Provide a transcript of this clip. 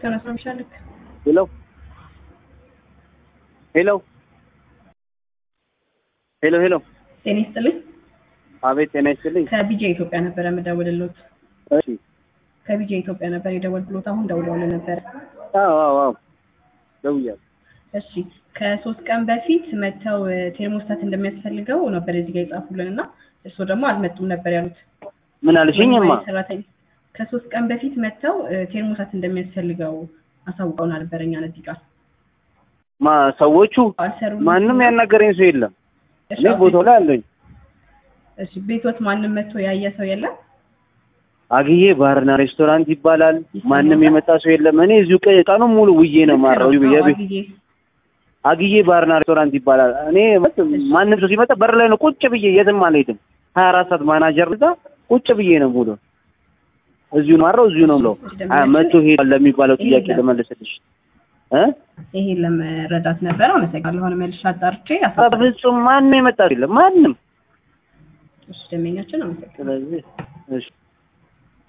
ከነሱ ነው የሚሻልክ። ሄሎ ሄሎ ሄሎ ሄሎ ጤና ይስጥልኝ። አቤት ጤና ይስጥልኝ። ከቢጄ ኢትዮጵያ ነበረ የምደውልልዎት። እሺ ከቢጄ ኢትዮጵያ ነበር የደወልኩሎት። አሁን ደውለውልህ ነበር። አዎ አዎ አዎ ደውያለሁ። እሺ ከሶስት ቀን በፊት መጥተው ቴርሞስታት እንደሚያስፈልገው ነበር እዚህ ጋር የጻፉልን እና እርስዎ ደግሞ አልመጡም ነበር ያሉት። ምን አልሽኝማ? ሰራተኛ ከሶስት ቀን በፊት መጥተው ቴርሞስታት እንደሚያስፈልገው አሳውቀውን ነበር እኛን እዚህ ጋር ማ ሰዎቹ አልሰሩልንም። ማንም ያናገረኝ ሰው የለም። እሺ፣ እኔ ቦታው ላይ አለኝ። እሺ ቤቶት ማንም መጥቶ ያየ ሰው የለም? አግዬ ባርና ሬስቶራንት ይባላል። ማንም የመጣ ሰው የለም። እኔ እዚሁ ቀ- ቀኑን ሙሉ ውዬ ነው ማረው። አዎ፣ የቤት አግዬ። አግዬ ባርና ሬስቶራንት ይባላል። እኔ መት- ማንም ሰው ሲመጣ በር ላይ ነው ቁጭ ብዬ የትም አልሄድም። ሀያ አራት ሰዓት ማናጀር እዛ ቁጭ ብዬ ነው ሙሉ እዚሁ ነው ማረው እዚሁ ነው ብለው መቶ ሄዷል ለሚባለው ጥያቄ ልመልስልሽ እ ይሄን ለመረዳት ነበር። አመሰግናለሁ። አሁን መልሼ አጣርቼ አሳ በፍጹም ማንም የመጣ ሰው የለም ማንም። እሺ ደንበኛችን አመሰግናለሁ። ስለዚህ እሺ